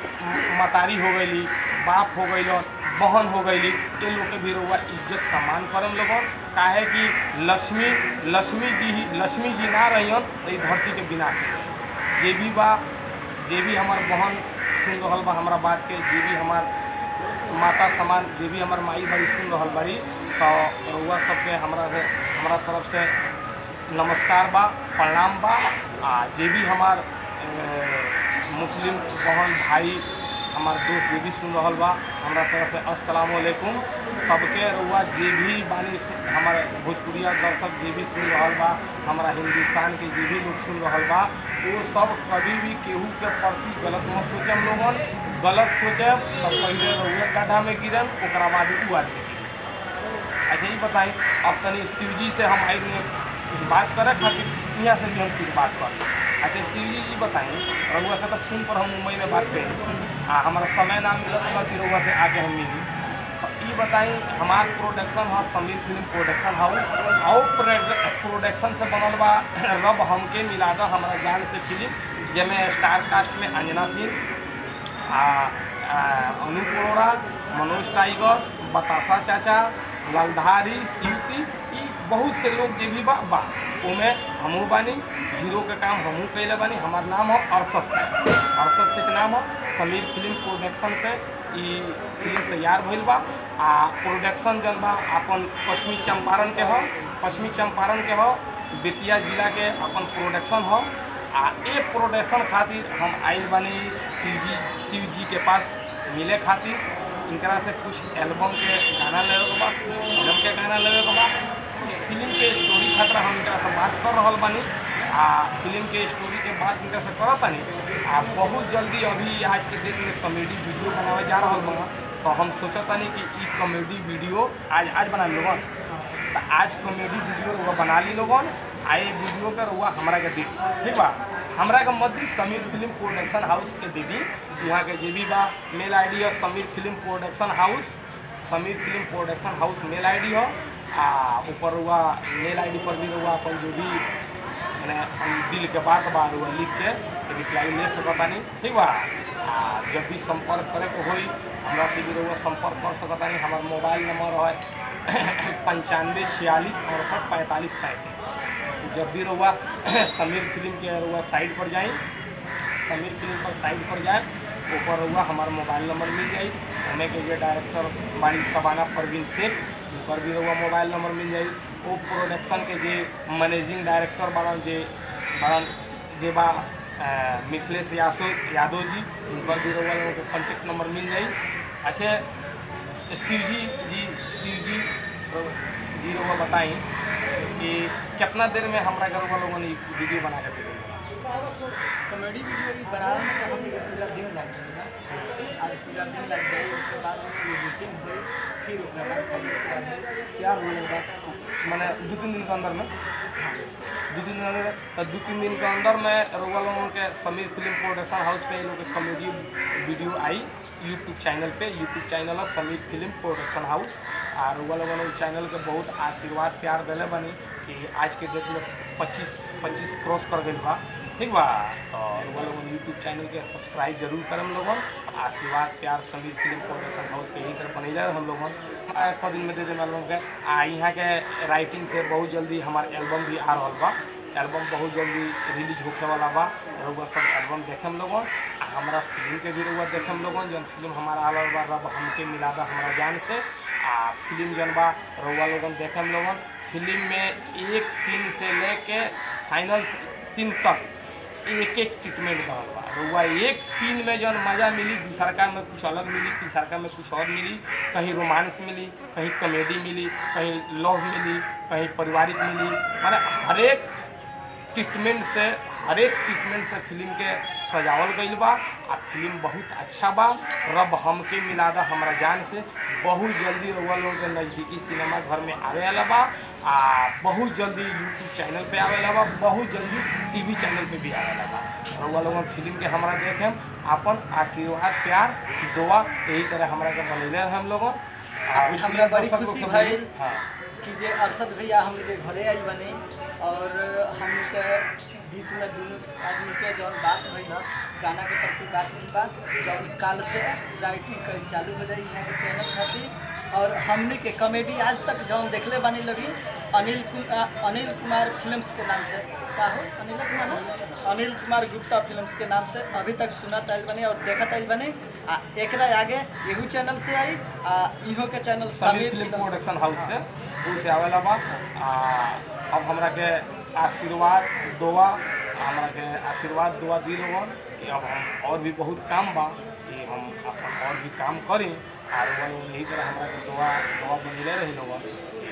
मतारी हो गई बाप हो गई बहन हो गई ये लोग के भी रउआ इज्जत सम्मान करम लोगन काहे कि लक्ष्मी लक्ष्मी जी ही लक्ष्मी जी ना रहियन तो ई धरती के विनाश हो जाई। जे भी बा जे भी हमार बहन सुन रहल बा हमारा बात के जे भी हमार माता समान जे भी हमार माई बड़ी सुन रहल बड़ी तो रउआ सबके हमरा से हमरा तरफ से नमस्कार बा प्रणाम बा आ जे भी हमार अ, मुस्लिम बहन भाई हमार दोस्त जे भी सुन रहल बा हमरा तरफ से अस्सलाम वालेकुम सबके रउआ जे भी बानी सु- हमार भोजपुरिया दर्शक जे भी सुन रहल बा हमारा हिंदुस्तान के जे भी लोग सुन रहल बा वो सब कभी भी केहू के प्रति गलत मत सोचम लोगन गलत सोचब तो पहले रउआ गड्ढा में गिरम ओकरा बाद उ आदमी गिरम अच्छा ये बताई अब तनी शिव जी से हम आई में कुछ बात करे खातिर यहाँ से भी हम कुछ बात कर अच्छा शिव जी जी बताई रउआ से तो फोन पर हम मुंबई में बात करें आ हमारा समय ना मिलत बा कि रउआ से आके हम मिली तो ये बताई हमार प्रोडक्शन है समीर फिल्म प्रोडक्शन हाउस और प्रोडक्शन से बनल बा रब हमके मिला दा हमारा जान से फिल्म जेमें स्टार कास्ट में अंजना सिंह आ आ, अनूप अरोड़ा मनोज टाइगर बतासा चाचा ललधारी शिवती ई बहुत से लोग जे भी बा बा ओमे हमहू बानी हीरो के काम हमहू कैले बानी हमार नाम हो अरसद से अरसद से के नाम हो समीर फिल्म प्रोडक्शन से ई फिल्म तैयार भइल बा आ प्रोडक्शन जन बा अपन पश्चिमी चंपारण के हो पश्चिमी चंपारण के हो बेतिया जिला के अपन प्रोडक्शन हो आ ए प्रोडक्शन खातिर हम आइल बानी शिव जी शिव जी के पास मिले खातिर इनकरा से कुछ एल्बम के गाना लेवे के बा कुछ फिल्म के गाना लेवे के बा कुछ फिल्म के स्टोरी खातिर हम इनकरा से बात कर रहल बानी आ फिल्म के स्टोरी के बात इनकरा से करत बानी आ बहुत जल्दी अभी आज के डेट में कॉमेडी वीडियो बनावे जा रहल बा तो हम सोचत तानी कि ई कॉमेडी वीडियो आज आज बना लोगन तो आज कॉमेडी वीडियो रउआ बना ली लोगन आ ये वीडियो के रउआ हमरा के दी ठीक बा हमरा के मत दी समीर फिल्म प्रोडक्शन हाउस के दे दी यहाँ के जे भी बा मेल आई डी है Sameer film production house Sameer film production house mail ID हो आ ऊपर हुआ मेल आई डी पर भी हुआ अपन जो भी मैंने हम दिल के बात बा हुआ लिख के रिप्लाई ले सकतानी ठीक बा आ जब भी संपर्क करे के होई हमरा से भी रहुआ संपर्क कर सकतानी हमार मोबाइल नंबर है पंचानवे छियालीस अड़सठ पैंतालीस पैंतीस जब भी रहुआ समीर फिल्म के रहुआ साइट पर जाए समीर फिल्म पर साइट पर जाए ऊपर रहुआ हमार मोबाइल नंबर मिल जाई हमें के जो डायरेक्टर बाड़ी सबाना परवीन शेख ऊपर भी रहुआ मोबाइल नंबर मिल जाई वो प्रोडक्शन के जे मैनेजिंग डायरेक्टर बनल जे बनल जे बा अ, मिथिलेश यादव यादव जी उनकर भी रहुआ लोगों के कॉन्टेक्ट नंबर मिल जाई अच्छा शिव जी जी शिव जी जी रहुआ बताई कि कितना देर में हमरा घर वालों लोगों ने वीडियो बना के दे देंगे कॉमेडी वीडियो भी बनाने में तो हमें पूरा दिन लग जाएगा आज पूरा दिन लग जाए उसके बाद एडिटिंग हुई फिर उसके बाद कॉमेडी पूरा दिन तैयार होने के बाद मैंने दो तीन दिन के अंदर में दो तीन दिन अंदर तो दो तीन दिन के अंदर में रउआ लोगों के समीर फिल्म प्रोडक्शन हाउस पे ये लोग के कॉमेडी वीडियो आई यूट्यूब चैनल पे यूट्यूब चैनल है समीर फिल्म प्रोडक्शन हाउस और रउआ लोगों ने चैनल के बहुत आशीर्वाद प्यार दिले बनी कि आज के डेट में पच्चीस पच्चीस क्रॉस कर गई बा ठीक बा तो रउआ लोगन यूट्यूब चैनल के सब्सक्राइब जरूर करम लोगन आशीर्वाद प्यार समीर फिल्म प्रोडक्शन हाउस के यही तरह बनैले हम लोगन आ, एक दिन में दे देना लोगों के आ यहाँ के राइटिंग से बहुत जल्दी हमार एल्बम भी आ रहा बा एल्बम बहुत जल्दी रिलीज होखे वाला बा रउआ सब एल्बम देखेम लोगन आ हमारा फिल्म के भी रउआ देखेम लोगन जौन फिल्म हमारा आल बा रब हमके मिला दा हमारा जान से आ फिल्म जौन बा रउआ लोगन देखेम लोगन फिल्म में एक सीन से लेके फाइनल सीन तक एक एक ट्रीटमेंट रहल बा रउआ एक सीन में जौन मज़ा मिली दूसरका में कुछ अलग मिली तीसरका में कुछ और मिली कहीं रोमांस मिली कहीं कॉमेडी मिली कहीं लव मिली कहीं पारिवारिक मिली माने हरेक ट्रीटमेंट से हरेक ट्रीटमेंट से फिल्म के सजावल गईल बा आ फिल्म बहुत अच्छा बा रब हमके मिला दा हमरा जान से बहुत जल्दी रउआ लोगों के नज़दीकी सिनेमा घर में आवे वाला बा आ बहुत जल्दी यूट्यूब चैनल पे आवे वाला बा बहुत जल्दी टीवी चैनल पे भी आवे वाला बा रउआ लोगन फिल्म के हमरा देखेम अपन आशीर्वाद प्यार दुआ यही तरह हमरा के बनैले रहे हम लोगन आ हमरा बड़ी दर्शक लोग खुशी सब भइल। हाँ कि जे अरशद भैया हम लोग के घरे आई बने और हम लोग के बीच में दोनों आदमी के जौन बात भइल ह गाना के प्रति बात भइल बा जौन काल से राइटिंग करी चालू हो जाई यहाँ के चैनल खातिर और हमने के कॉमेडी आज तक जौन देखले बानी लगी अनिल कु- अ, अनिल कुमार फिल्म्स के नाम से का हो अनिल कुमार ना? अनिल कुमार गुप्ता फिल्म्स के नाम से अभी तक सुनत आइल बने और देखत आइल बने आ एकरा आगे एहू चैनल से आई आ इहो के channel Sameer film production house से उ से आवेला बा आ अब हमरा के आशीर्वाद दुआ हमरा के आशीर्वाद दुआ दी लोगन कि अब हम और भी बहुत काम बा कि हम अपन और भी काम करी और वो लोग यही तरह हमरा के दुआ दुआ बनले रही लोगन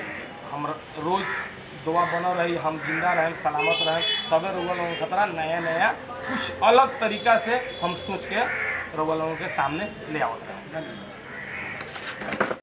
हम रोज दुआ बनल रही हम जिंदा रहें सलामत रहें तबे रउआ लोगों के खतरा नया नया कुछ अलग तरीका से हम सोच के रउआ लोगों के सामने ले आवत रहें